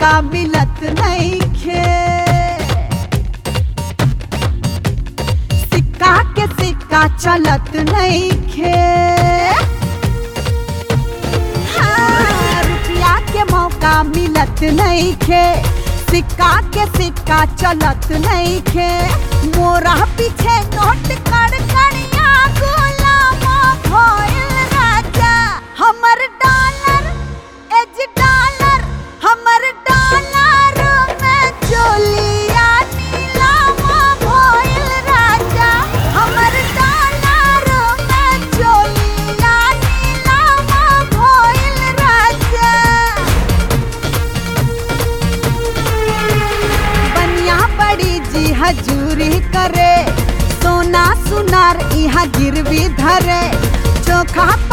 मौका मिलत नहीं खे सिक्का के सिक्का चलत नहीं खे हाँ, रुपया के मौका मिलत नहीं खे सिक्का के सिक्का चलत नहीं खे मोरा पीछे नोट कर करिया गुलामा भइल राजा हमर डॉलर एज डॉलर हमर डॉलर में चोलिया नीलामा भइल राजा हमर डॉलर में चोलिया नीलामा भइल राजा बनिया बड़ी जी हजूरी करे सोना सुनार यहाँ गिरवी धरे चोखा